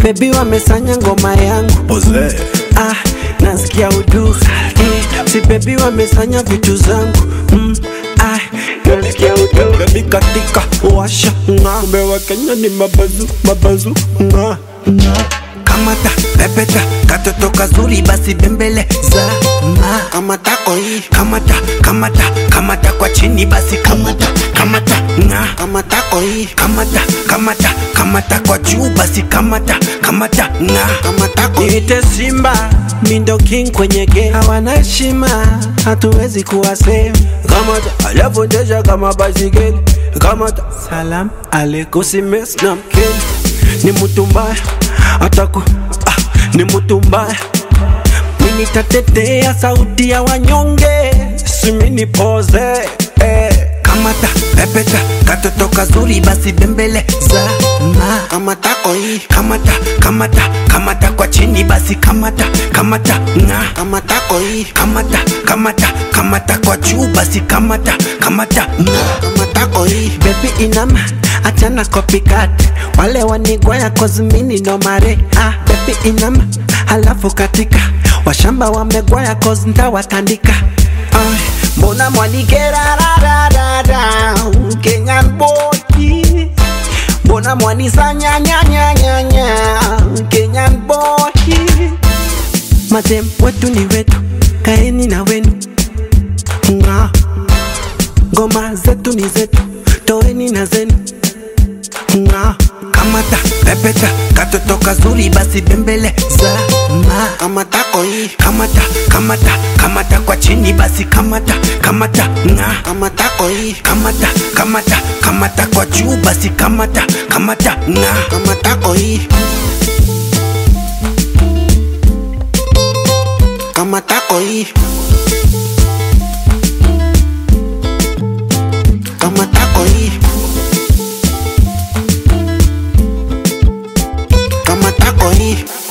bebi wamesanya ngoma yangu Ozee. ah, nasikia udu eh, si bebi wamesanya vitu zangu mm, ah, nasikia udu bebi katika washa nga kumbe wa Kenya ni mabazu mabazu nga nga kamata pepeta katoto kazuri basi bembele za ma kamata oi kamata kamata kamata kwa chini basi kamata kamata nga kamata oi kamata kamata kamata kwa juu basi kamata kamata nga kamata oi Niite Simba, mindo king kwenye game, hawana heshima, hatuwezi kuwa same. Kamata aliyefundisha kama baisikeli, kamata salam aleikum, usimess na mkeni, ni mtu mbaya ataku ah, ni mtu mbaya mimi nitatetea sauti ya wanyonge, simi nipoze eh. kamata pepeta katoto kazuri basi bembele za ma kamata oi kamata kamata kamata kwa chini basi kamata kamata nga kamata oi kamata kamata kamata kwa juu basi kamata kamata nga kamata oi Baby inama achana copycat wale wanigwaya kozmini no mare ah, baby inama halafu katika washamba wamegwaya cause ntawatandika ah, mbona mwanigerarararara Kenyan boy mbona mwanisanyanyanyanyanya Kenyan boy madem wetu ni wetu kaeni na wenu nga ngoma zetu ni zetu toeni na zenu nga kamata pepeta katoto kazuri basi bembele za ma kamata oi kamata kamata kamata kwa chini basi kamata kamata nga kamata oi kamata kamata kamata kwa juu basi kamata kamata nga kamata oi kamata oi kamata oi kamata oi